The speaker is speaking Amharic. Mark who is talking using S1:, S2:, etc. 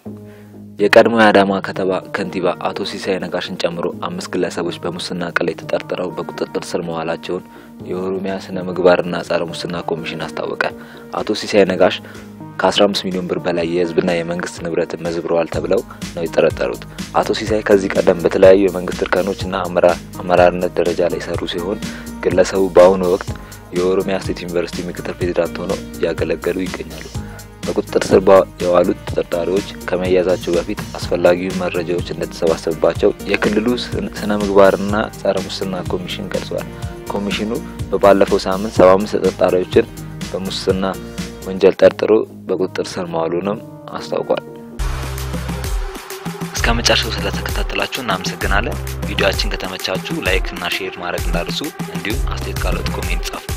S1: የቀድሞ የአዳማ ከተማ ከንቲባ አቶ ሲሳይ ነጋሽን ጨምሮ አምስት ግለሰቦች በሙስና ቅሌት ተጠርጥረው በቁጥጥር ስር መዋላቸውን የኦሮሚያ ስነ ምግባርና ጸረ ሙስና ኮሚሽን አስታወቀ። አቶ ሲሳይ ነጋሽ ከ15 ሚሊዮን ብር በላይ የሕዝብና የመንግስት ንብረትን መዝብረዋል ተብለው ነው የጠረጠሩት። አቶ ሲሳይ ከዚህ ቀደም በተለያዩ የመንግስት እርከኖችና አመራርነት ደረጃ ላይ የሰሩ ሲሆን ግለሰቡ በአሁኑ ወቅት የኦሮሚያ ስቴት ዩኒቨርሲቲ ምክትል ፕሬዚዳንት ሆነው እያገለገሉ ይገኛሉ። በቁጥጥር ስር የዋሉት ተጠርጣሪዎች ከመያዛቸው በፊት አስፈላጊውን መረጃዎች እንደተሰባሰቡባቸው የክልሉ ስነ ምግባርና ጸረ ሙስና ኮሚሽን ገልጿል። ኮሚሽኑ በባለፈው ሳምንት 75 ተጠርጣሪዎችን በሙስና ወንጀል ጠርጥሮ በቁጥጥር ስር መዋሉንም አስታውቋል። እስከ መጨረሻው ስለተከታተላችሁ እናመሰግናለን። ቪዲዮአችን ከተመቻችሁ ላይክ እና ሼር ማድረግ እንዳርሱ እንዲሁም አስተያየት ካለት ኮሜንት ጻፉ።